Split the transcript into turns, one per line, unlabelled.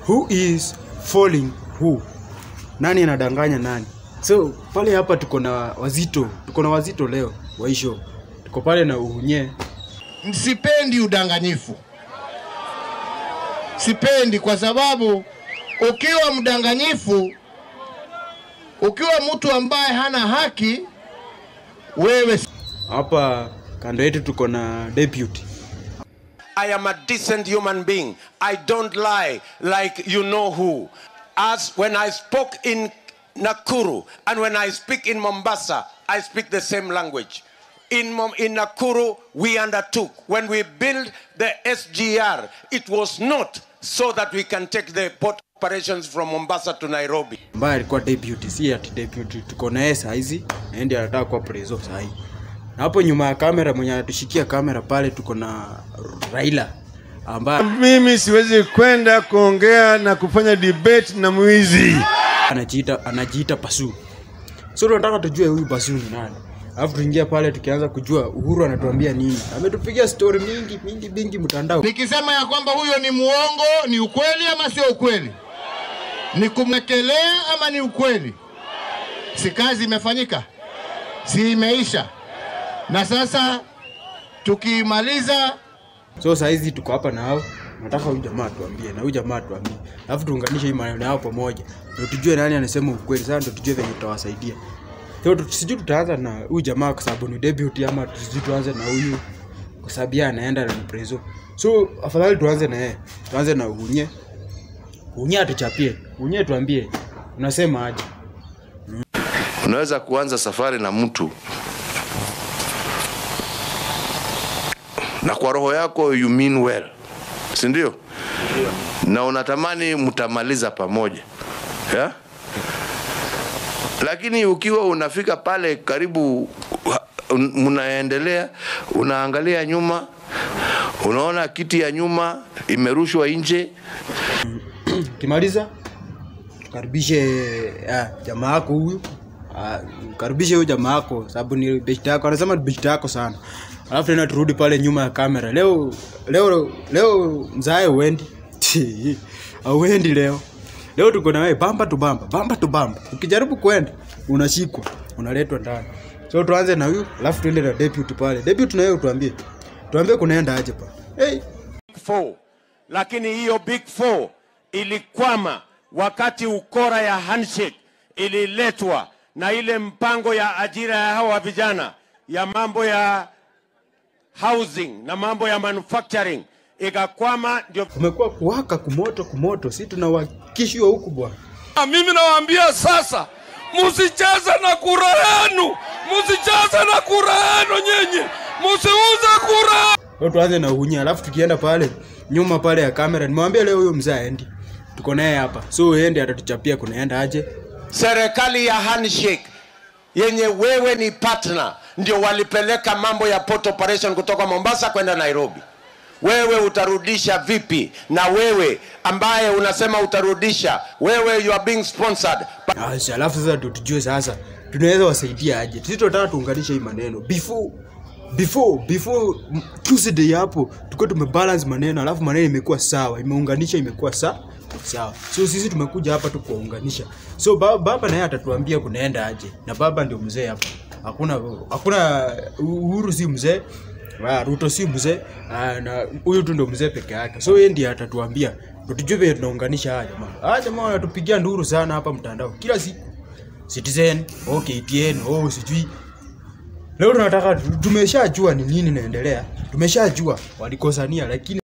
who is falling who nani anadanganya nani so pale hapa tuko na wazito tuko na wazito leo waisho tuko pale na uhunye
Sipendi udanganyifu, sipendi kwa sababu ukiwa mdanganyifu, ukiwa mtu ambaye hana haki, wewe
hapa kando yetu tuko na deputy
I am a decent human being. I don't lie like you know who. As when I spoke in Nakuru and when I speak in Mombasa, I speak the same language. In, Mom- in Nakuru, we undertook. When we built the SGR, it was not so that we can take the port operations from Mombasa to Nairobi.
ambaye alikuwa deputy si ati deputy tuko na yeye saizi na ndiye anataka kuwa preso sahi na hapo nyuma ya kamera mwenye anatushikia kamera pale tuko na Raila ambaye
Mimi siwezi kwenda kuongea na kufanya debate na mwizi.
anajiita anajiita Pasu. So tunataka tujue huyu Pasu ni nani. Alafu tuingia pale tukianza kujua Uhuru anatuambia nini. Ametupigia story mingi mingi mingi mtandao.
nikisema ya kwamba huyo ni muongo, ni ukweli ama sio ukweli? Ni kumwekelea ama ni ukweli? Si kazi imefanyika, si imeisha? Na sasa tukimaliza
So saa hizi tuko hapa na hao. Nataka huyu jamaa atuambie na huyu jamaa atuambie. Alafu tuunganishe hii maneno yao pamoja. Ndio tujue nani anasema ukweli. Sasa ndio tujue venye tutawasaidia. So tu- sijui tutaanza na huyu jamaa kwa sababu ni debut ama sijui tuanze na huyu kwa sababu yeye anaenda na ni preso. So afadhali tuanze na yeye. Tuanze na Unye. Unye atuchapie. Unye tuambie unasema aje?
Unaweza kuanza safari na mtu na kwa roho yako you mean well, si ndio? Na unatamani mtamaliza pamoja yeah? Lakini ukiwa unafika pale karibu, un- mnaendelea, unaangalia nyuma, unaona kiti ya nyuma imerushwa nje,
Ukimaliza karibishe ah, jamaa yako huyu. Ah, karibishe huyu jamaa yako sababu ni beshte yako. Anasema ni beshte yako sana. Alafu tena turudi pale nyuma ya kamera. Leo leo leo mzae uendi. Auendi leo. Leo tuko na wewe bamba tu bamba, bamba tu bamba. Ukijaribu kwenda unashikwa, unaletwa ndani. So tuanze na huyu, alafu tuende na deputy pale. Deputy na wewe tuambie. Tuambie kunaenda aje pale. Hey,
Four. Lakini hiyo big four ilikwama wakati ukora ya handshake ililetwa na ile mpango ya ajira ya hawa vijana ya mambo ya housing na mambo ya manufacturing ikakwama, ndio
kumekuwa kuwaka kumoto kumoto, si tunawakishwa huku bwana.
Ah, Mimi nawaambia sasa, musicheze na kura yenu, musicheze na kura yenu nyinyi, musiuze kura.
Leo tuanze na Uhunyi, alafu tukienda pale nyuma pale ya kamera, nimewambia leo huyo mzee aendi, tuko naye hapa, so ende atatuchapia kunaenda aje.
serikali ya handshake yenye wewe ni partner ndio walipeleka mambo ya port operation kutoka Mombasa kwenda Nairobi. Wewe utarudisha vipi? Na wewe ambaye unasema utarudisha, wewe you are being sponsored
Asi, alafu sasa ndio tujue sasa tunaweza wasaidia aje. Sisi tunataka tuunganishe hii maneno before before before mm, Tuesday hapo tuko tumebalance maneno, alafu maneno imekuwa sawa, imeunganisha imekuwa sa sawa. So sisi tumekuja hapa tu kuwaunganisha. So baba, baba naye atatuambia kunaenda aje, na baba ndio mzee hapa. Hakuna hakuna Uhuru si mzee Ah, Ruto si mzee ah, na huyu tu ndo mzee peke yake, so yeye ndiye atatuambia ndo tujue vile tunaunganisha haya jamaa. Haya jamaa wanatupigia nduru sana hapa mtandao kila siku. Citizen, oh KTN, oh sijui. Leo tunataka tumeshajua ni nini inaendelea, tumeshajua walikosania, lakini